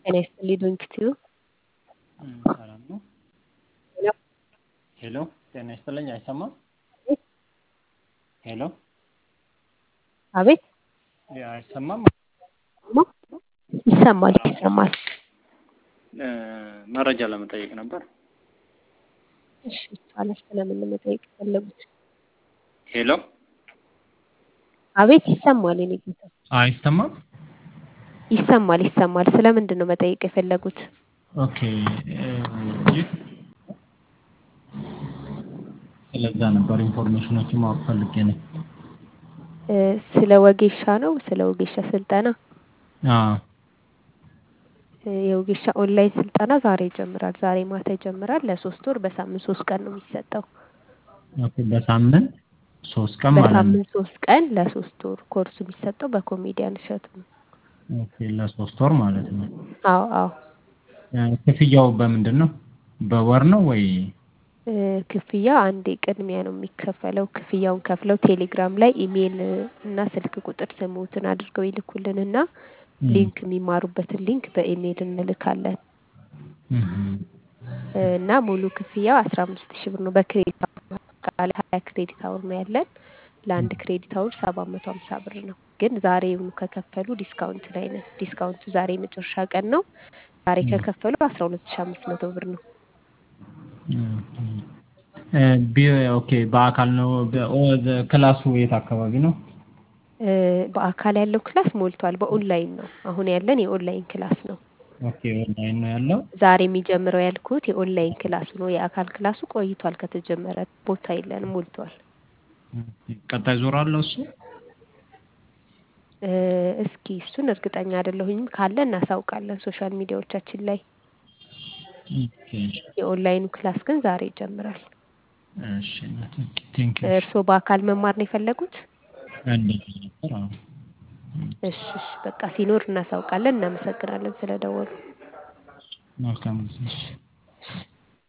ጤና ይስጥልኝ ዶንኪቲዩ ሰላም ነው። ሄሎ ጤና ይስጥልኝ አይሰማም? ሄሎ አቤት አይሰማም? ይሰማል ይሰማል። መረጃ ለመጠየቅ ነበር። እሺ ይቻላል። ስለምን ነው መጠየቅ የፈለጉት? ሄሎ አቤት ይሰማል። የኔ ጌታ አይሰማም? ይሰማል ይሰማል። ስለምንድን ነው መጠየቅ የፈለጉት? ኦኬ ይህ ስለዛ ነበር ኢንፎርሜሽኖችን ማወቅ ፈልጌ ነው። እ ስለ ወጌሻ ነው? ስለ ወጌሻ ስልጠና አዎ እ የወጌሻ ኦንላይን ስልጠና ዛሬ ይጀምራል። ዛሬ ማታ ይጀምራል። ለሶስት ወር በሳምንት ሶስት ቀን ነው የሚሰጠው። ኦኬ በሳምንት ሶስት ቀን ማለት ነው። በሳምንት ሶስት ቀን ለሶስት ወር ኮርሱ የሚሰጠው በኮሜዲያን እሸቱ ነው። ኦኬ ለሶስት ወር ማለት ነው። አዎ አዎ እ ክፍያው በምንድን ነው? በወር ነው ወይ? እ ክፍያ አንዴ ቅድሚያ ነው የሚከፈለው። ክፍያውን ከፍለው ቴሌግራም ላይ ኢሜይል እና ስልክ ቁጥር ስሙትን አድርገው ይልኩልንና ሊንክ የሚማሩበትን ሊንክ በኢሜይል እንልካለን እህ እ እና ሙሉ ክፍያው አስራ አምስት ሺህ ብር ነው። በክሬዲት አወር አጠቃላይ ሀያ ክሬዲት አወር ነው ያለን። ለአንድ ክሬዲት አወር ሰባት መቶ ሀምሳ ብር ነው። ግን ዛሬውኑ ከከፈሉ ዲስካውንት ላይ ነን። ዲስካውንቱ ዛሬ የመጨረሻ ቀን ነው። ዛሬ ከከፈሉ አስራ ሁለት ሺህ አምስት መቶ ብር ነው። እ ቢ ኦኬ በአካል ነው በ- ኦ- ክላሱ የት አካባቢ ነው? እ በአካል ያለው ክላስ ሞልቷል። በኦንላይን ነው አሁን ያለን የኦንላይን ክላስ ነው። ኦኬ ኦንላይን ነው ያለው። ዛሬ የሚጀምረው ያልኩት የኦንላይን ክላሱ ነው። የአካል ክላሱ ቆይቷል ከተጀመረ ቦታ የለንም ሞልቷል። ቀጣይ ዞር አለው እሱ? እ እስኪ እሱን እርግጠኛ አይደለሁኝም። ካለ እናሳውቃለን ሶሻል ሚዲያዎቻችን ላይ። ኦኬ የኦንላይኑ ክላስ ግን ዛሬ ይጀምራል። እሺ ቴንክ ዩ እርስዎ በአካል መማር ነው የፈለጉት? እንደዛ ነበር። አዎ እሺ እሺ በቃ ሲኖር እናሳውቃለን። እናመሰግናለን ስለደወሉ። መልካም ጊዜ። እሺ